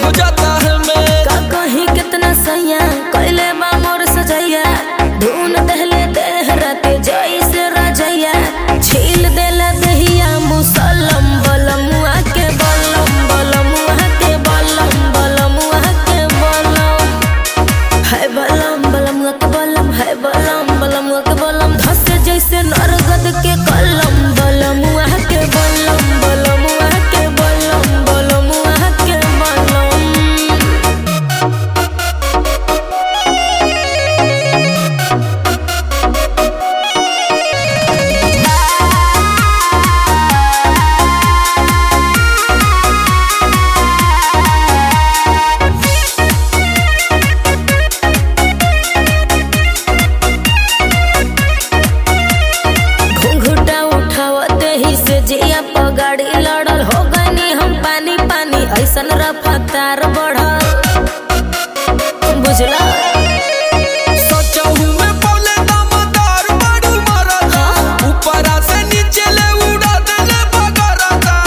जाता है मैं का कहीं कितना सैया कैले बा मोर सजैया धुन दहले देह राते जैसे रजैया छील देला दहिया मुसलम बलमुआ के बलम बलमुआ के बलम बलमुआ के बलम है बलम बलमुआ के बलम है बलम बलमुआ के बलम धसे जैसे नरगद के कलम बलमुआ के बलम बलमुआ के बलम बलमुआ के बलम घुंघुटा उठावते ही से जिया पगाड़ी लड़ल हो गनी हम पानी पानी ऐसन रफ्तार बढ़ल बुझला सोचहूं मैं बोले दामदार बड़ी मरदा ऊपरा से नीचे ले उड़ा देले बगरदा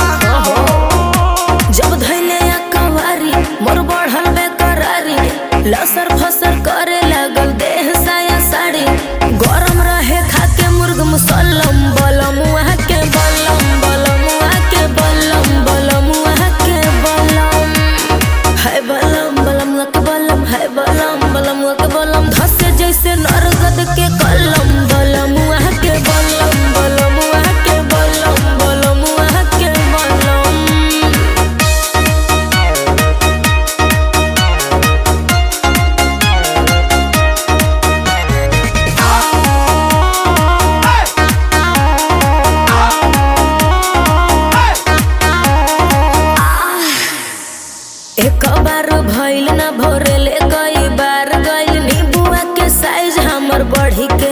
जब धैले या कवारी मोर बढ़ल बेकरारी लसर फसर करे लागल देह साया साड़ी गरम रहे खाके मुर्ग मुसल्लम बलम वहाँ के बलम बलम वहाँ के बलम बलम वहाँ के बलम है बलम बलम वहाँ के बलम है बलम बलम वहाँ के बलम धसे जैसे नरगद के कलम बलम वहाँ के बलम बलम वहाँ के बलम बलम वहाँ के बलम एक बार भइल ना भोरेले कई बार गइल नीबुआ के साइज हमर बढ़ी के